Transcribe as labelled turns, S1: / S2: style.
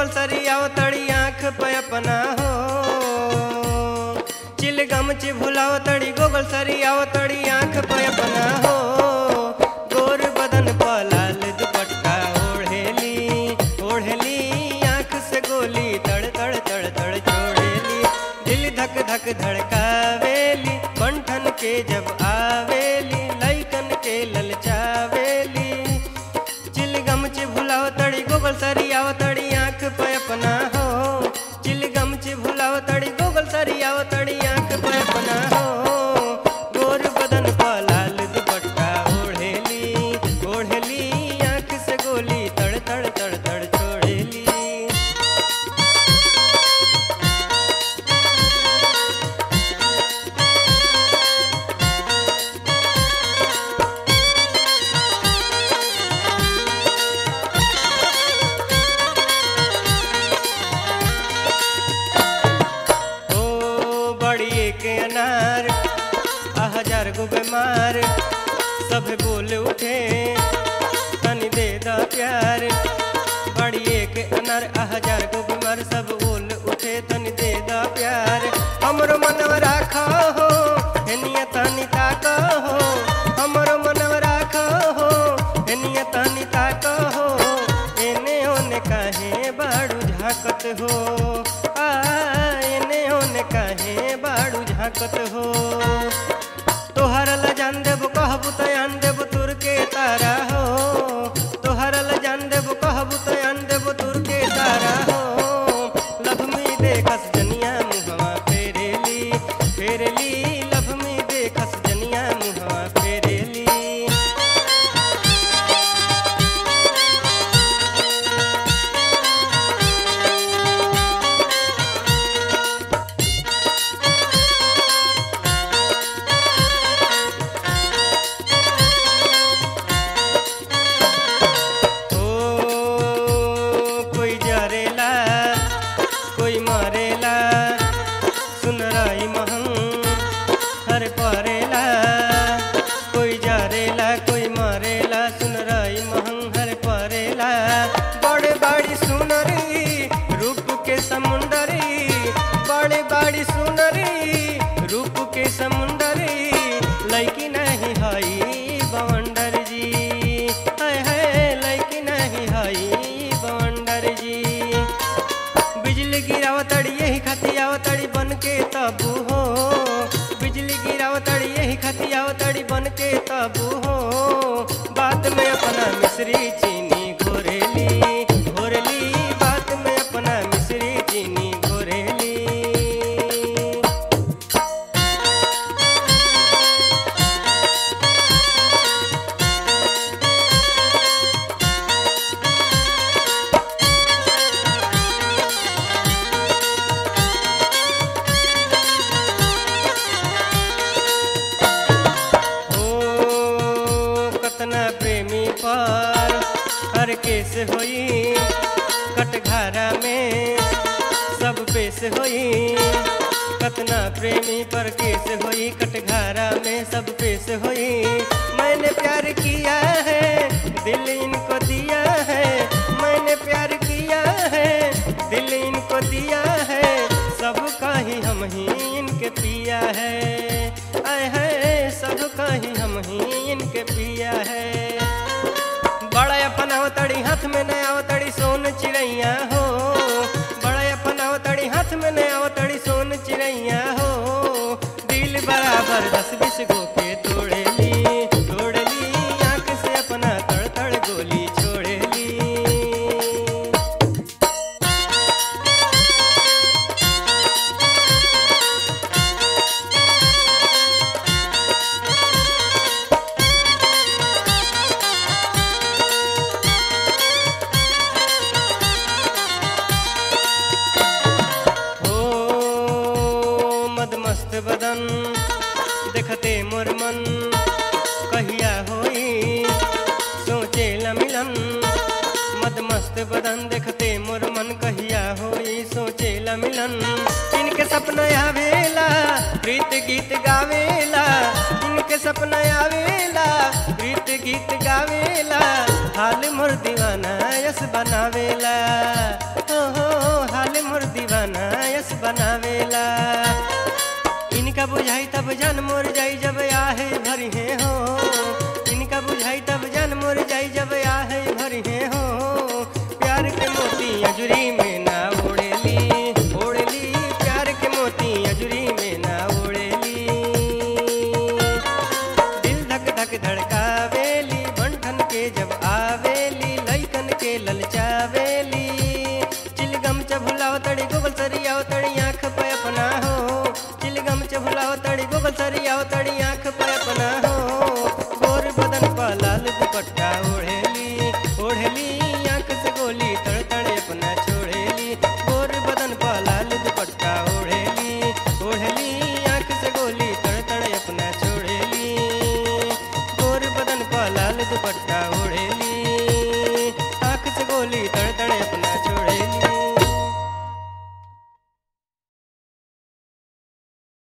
S1: goggle सरियाव तड़ी आँख पे अपना हो चिलगम ची भुलाव तड़ी गोगल सरियाव तड़ी आँख पे अपना हो गोर बदन पर लाल दुपट्टा ओढ़ेली ओढ़ेली आँख से गोली तड़ तड़ तड़ तड़ छोड़ेली दिल धक धक धड़कावेली मंठन के जब आवेली लैकन के ललचावेली चिलगम ची भुलाव तड़ी गोगल सरियाव तड़ी आँख पे अपना हो चिलगम ची भुलाव तड़ी गोगल सरियाव तड़ी आँख पे अपना हो गोर बदन पर लाल दुपट्टा ओढ़ेली ओढ़ेली आँख से गोली तड़ तड़ तड़ तड़ छोड़ेली ओ बड़िए के अनार आ हजार गो बीमार सब बोल उठे तनी दे दा प्यार बड़िए के अनार आ हजार गो बीमार सब बोल उठे तनी दे दा प्यार हमरो मनव राखो हो हेनिया तनी ताको हो हमरो मनव राखो हो हेनिया तनी ताको हो एने ओने काहे बाड़ू झाकत हो आ एने ओने काहे बाड़ू झाकत हो तोहर ल जान देब कहबू तो आन देब तुर के तारा हो तोहर ल जान देब कहबू तो आन देब तुर के तारा हो लभमी देखस जनिया मुहवा फेरेली फेरेली लभमी देखस जनिया मुहवा फेरेली ओ कोई जरेला कोई मरेला सुन रही महंग हर परेला कोई जरेला कोई मरेला सुन रही महंग हर परेला बड़े बाड़ी सुनरी रूप के समुंदरी बड़े बाड़ी सुनरी रूप के समुंदरी लैकी नहीं हई बवंडर जी हाय हाय लैकी नहीं हई बवंडर जी बिजली गिरावतड़ी यही खतियावतड़ी बन के तबू हो बिजली गिरावतड़ी यही खतियावतड़ी बन के तबू हो बात में अपना मिश्री चीनी घोरेली घोरेली बात में अपना मिश्री चीनी घोरेली ओ कतना प्रेमी पर हर केस होई कटघारा में सब पेश होई कतना प्रेमी पर केस होई कटघारा में सब पेश होई मैंने प्यार किया है दिल इनको दिया है मैंने प्यार किया है दिल इनको दिया है सब का ही हम ही इनके पिया है आए है सब का ही हम ही इनके पिया है बड़ा अपन अवतड़ी हाथ में नया अवतड़ी सोन चिड़ैया हो बड़ा अपन अवतड़ी हाथ में नया अवतड़ी सोन चिड़ैया हो दिल बराबर दस बीस गो के तोड़ेली तोड़ेली आंख से अपना तड़ तड़ गोली छोड़ेली ओ मदमस्त बदन देखते मोर मन कहिया होई सोचे ल मिलन मदमस्त बदन देखते मोर मन कहिया होई सोचे ल मिलन इनके सपना आवेला प्रीत गीत गावेला इनके सपना आवेला प्रीत गीत गावेला हाल मोर दीवाना यस बनावेला हो हो आहे भरी है हो प्यार के मोती अजुरी में ना ओढ़ेली ओढ़ेली प्यार के मोती अजुरी में ना ओढ़ेली दिल धक धक धड़कावेली बंठन के जब आवेली लइकन के ललचावेली चिलगम चभुलाव तड़ी गोबल सरियाव तड़ी आँख पे अपना हो चिलगम चभुलाव तड़ी गोबल सरियाव तड़ी आँख पे अपना हो गोर बदन पर लाल दुपट्टा ओढ़ेली ओढ़ेली आँख से गोली तड़ तड़ अपना छोड़ेली गोर बदन पर लाल दुपट्टा ओढ़ेली ओढ़ेली आँख से गोली तड़ तड़ अपना छोड़ेली गोर बदन पर लाल दुपट्टा